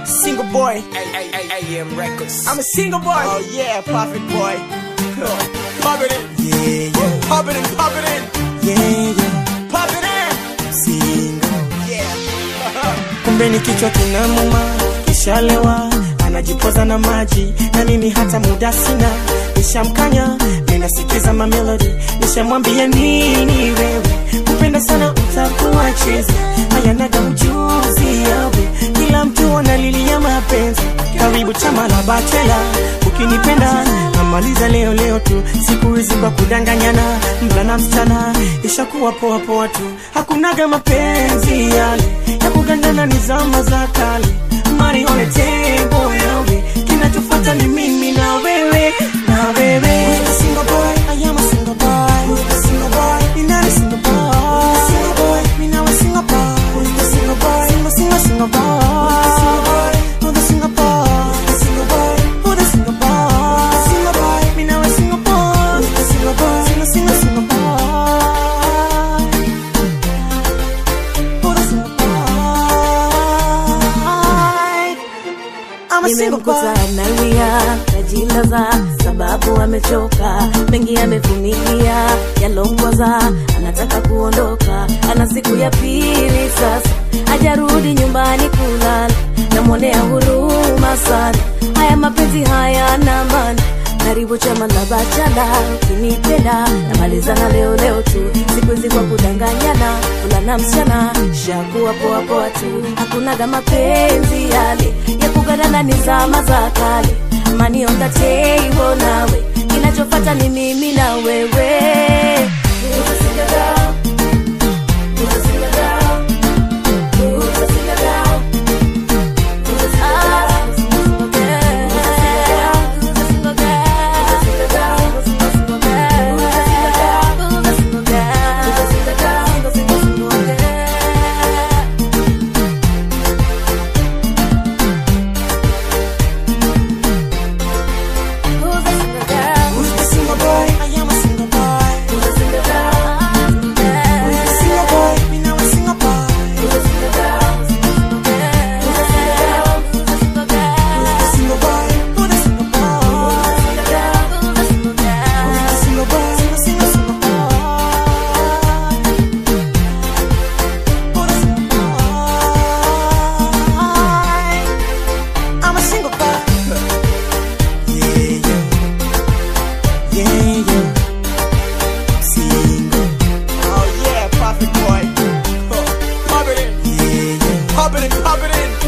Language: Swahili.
Single boy. AM Records. I'm a single boy. Oh yeah, perfect boy. Pop it in. Yeah, yeah, Pop it in, pop it in. yeah, yeah. Pop it in. Single. Yeah. kumbe ni kichwa kinamuma kishalewa anajipoza na maji na mimi hata muda sina nishamkanya ninasikiza mamelodi nishamwambia nini wewe kupenda sana utakuwa chezi hayanaga ujuzi yawe kila mtu analilia mapenzi karibu chama la bachela ukinipenda namaliza leo leo tu siku hizi kwa kudanganyana mvulana msichana ishakuwa poa poa tu hakunaga mapenzi yale ya kugandana ni zama za kale mari on the table yawe kinachofuata ni mimi na wewe na wewe Who's the single boy? I am a single boy. Who's the single boy? Me not a single boy. Who's the single boy? Me now a single boy. Who's the single boy? Single, single, single boy. Who's the single boy? Who's the single boy? Who's the single boy? Who's the single boy? Me now a single boy. Who's the single boy? Single, single, single boy. Who's the single boy? I'm a single boy. nimemkuta analia najilaza sababu amechoka mengi amevumilia yalongoza anataka kuondoka ana siku ya pili sasa hajarudi nyumbani kulala namwonea huruma sana haya mapenzi haya nambani karibu chama la bachala ukinipenda namalizana leo leo tu siku hizi kwa kudanganyana fulana msichana shakuwa poa poa tu hakunaga mapenzi yale ya kugadana ni zama za kale mani on the table nawe kinachofata ni mimi na wewe Who's a single girl? Who's a single girl? Who's a single girl? Who's a single girl? Who's a single girl? Who's a single girl? Who's a single girl? Who's a single girl? Who's a single girl? Who's a single girl? Who's a single girl? Who's a single girl? Who's the single boy? I am a single boy. Who's a single girl? Who's the single boy? Me now a single boy. Who's a single girl? Who's a single girl? Who's a single girl? Who's the single boy? Who the single boy? Who's a single girl? Who's a single girl? Who's the single boy? Single, single, single boy. Who the single boy? I'm a single boy. Yeah, yeah. Yeah, yeah. Single. Oh yeah, perfect boy. Pop it in. Yeah, yeah. Pop it in, pop it in.